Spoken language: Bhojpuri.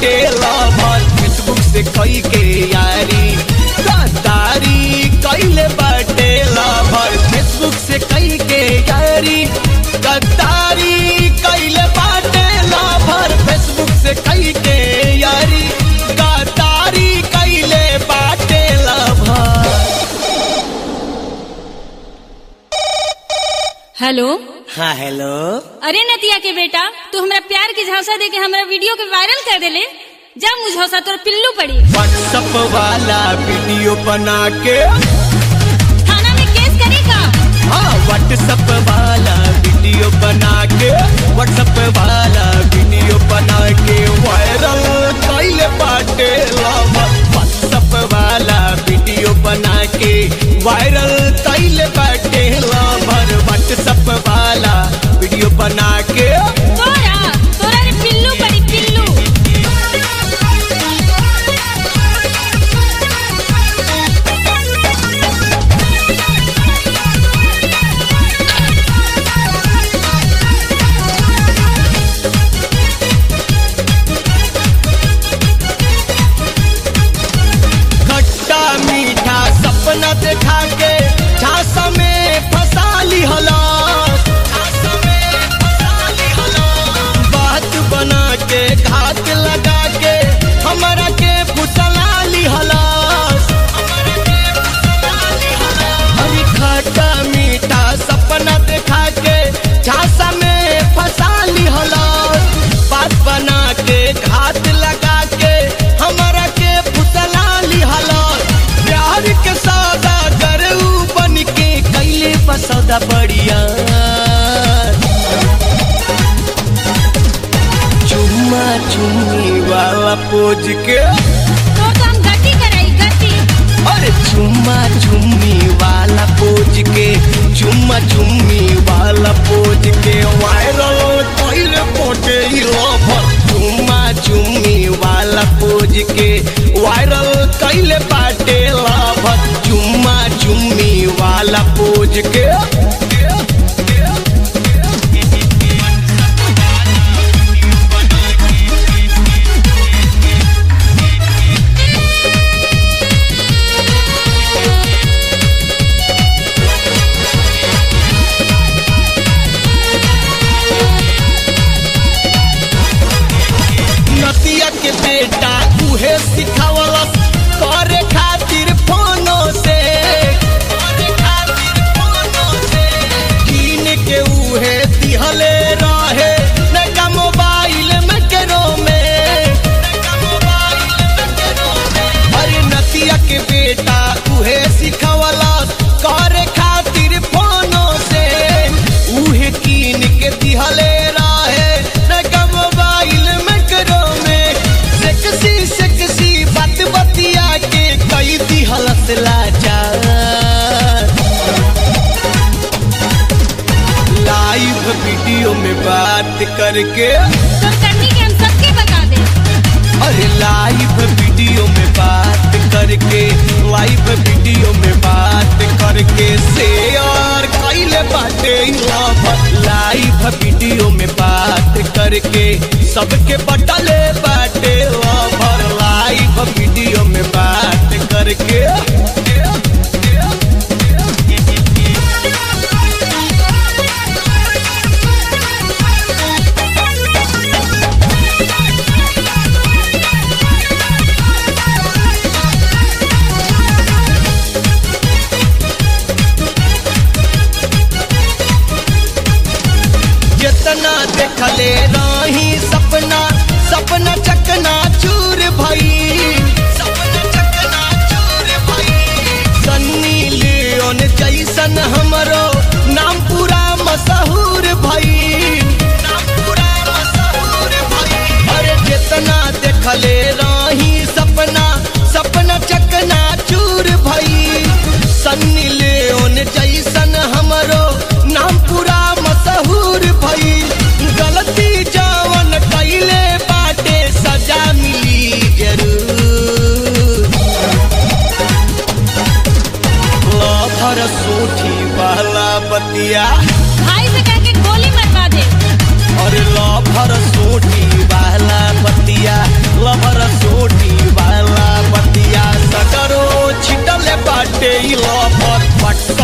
बाटे लवर फेसबुक से कई के यारी गद्दारी कैले बाटे लवर फेसबुक से कई के यारी गद्दारी कैले बाटे लवर फेसबुक से कई के यारी गद्दारी कैले बाटे लवर हेलो हाँ हेलो अरे नतिया के बेटा तू हमरा प्यार के झांसा दे के हमरा वीडियो के वायरल कर देले जा मुझौसा तोर पिल्लू पड़ी व्हाट्सअप वाला वीडियो बना के थाना में केस करेगा हाँ व्हाट्सअप वाला वीडियो बना के व्हाट्सअप वाला वीडियो बना के वायरल कैले बाटे लवर व्हाट्सअप वाला वीडियो बना के वायरल कैले बाटे लवर व्हाट्सअप वाला वीडियो बना के तोरा तोरा रे पिल्लू पड़ी पिल्लू खट्टा मीठा सपना देखा के झांसा में फंसा ली हलास झांसा में फंसा ली हलास बात बना के घात लगा के हमरा के फुसला ली हलास हमरा के फुसला ली हलास अरे खट्टा मीठा सपना देखा के झांसा में फंसा ली हलास बात बना के घात लगा के हमरा के फुसला ली हलास प्यार के सौदा करू बन के कैले बसौदा बढ़िया चुम्मा चुम्मी वाला पोज के तो तो हम गति कराई गति अरे चुम्मा चुम्मी वाला पोज के चुम्मा चुम्मी वाला पोज के वायरल कैले पोटे लवर चुम्मा चुम्मी वाला पोज के वायरल कैले बाटे लवर चुम्मा चुम्मी वाला पोज के नदिया के बेटा उहे सिखावलस करे खातिर फोनो से करे खातिर फोनो से कीन के उहे दिहले रहे नका मोबाइल में केरो में नका मोबाइल में केरो में अरे नदिया के बेटा उहे सिखावलस करे खातिर फोनो से उहे कीन के दिहले रहे नका मोबाइल में करो में सेक्सी सेक्सी बात बतिया के कई दिहलस लाचार लाइव वीडियो में बात करके तो करनी के हम सबके बता दे अरे लाइव वीडियो में बात करके लाइव वीडियो में बात करके शेयर कैले बाटे लवर लाइव वीडियो में बात करके सबके बटले बाटे लवर लाइव वीडियो में बात करके जितना देखले रही सपना सपना चकना चूर भई सपना चकना चूर भई सन्नी लियोन जैसन हमरो नाम पूरा मशहूर भई नाम पूरा मशहूर भई अरे जितना देखले रही सपना सपना चकना चूर भई सन्नी लियोन जैसन हमरो नाम पूरा मशहूर भई गलती जवन कैले बाटे सजा मिली जरूर लफर सोठी वाला बतिया भाई से कह के गोली मरवा दे और लफर सोठी वाला बतिया लभर सोटी वाला बतिया सकरो छिटल बाटे ई लभर पटक